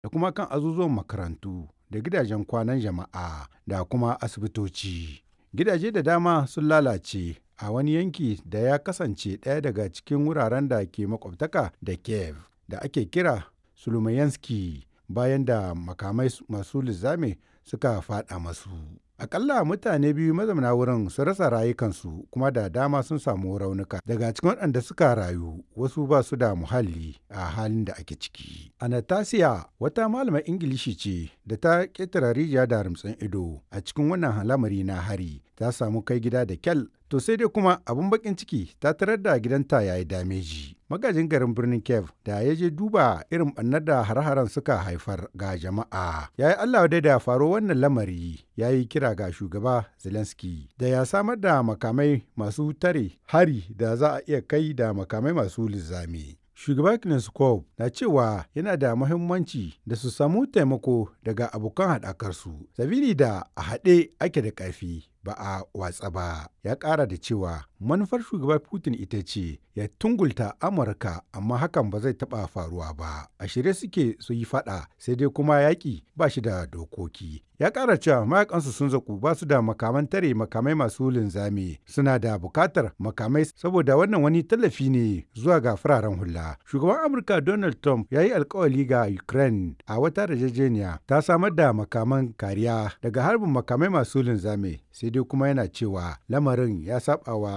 da kuma kan azuzuwan makarantu da gidajen kwanan jama'a da kuma asibitoci. Gidaje da dama sun lalace a wani yanki da ya kasance ɗaya daga cikin wuraren da ke makwabtaka da Kiev da ake kira Sulumayanski bayan da makamai masu linzami suka faɗa masu. Akalla mutane biyu mazauna wurin sun rasa rayukansu kuma da dama sun samu raunuka. Daga cikin waɗanda suka rayu wasu ba su da muhalli a halin da ake ciki. Anastasia wata malamar Ingilishi ce da ta ƙetare rijiya da rumtsin ido a cikin wannan lamari na hari ta samu kai gida da kyal to sai dai kuma abun bakin ciki ta tarar da gidanta ya yi dameji. Magajin garin birnin Kiev da ya je duba irin ɓannar da har-haren suka haifar ga jama'a. Ya yi Allah dai da faro wannan lamari ya yi kira ga shugaba Zelensky da ya samar da makamai masu tare hari da za a iya kai da makamai masu linzami. Shugaba Kneskov na cewa yana da muhimmanci da su samu taimako daga abokan haɗakarsu, sabili da a haɗe ake da ƙarfi ba a watsa ba. Ya ƙara da cewa manufar shugaba Putin ita ce ya tungulta Amurka amma hakan ba zai taɓa faruwa ba. A shirye suke su yi faɗa sai dai kuma yaƙi ba shi da dokoki. Ya ƙara cewa mayakansu sun zaku ba su da makaman tare makamai masu linzami suna da buƙatar makamai saboda wannan wani tallafi ne zuwa ga fararen hula. Shugaban Amurka Donald Trump ya yi alkawali ga Ukraine a wata yarjejeniya ta samar da makaman kariya daga harbin makamai masu linzami sai dai kuma yana cewa lamarin ya saɓawa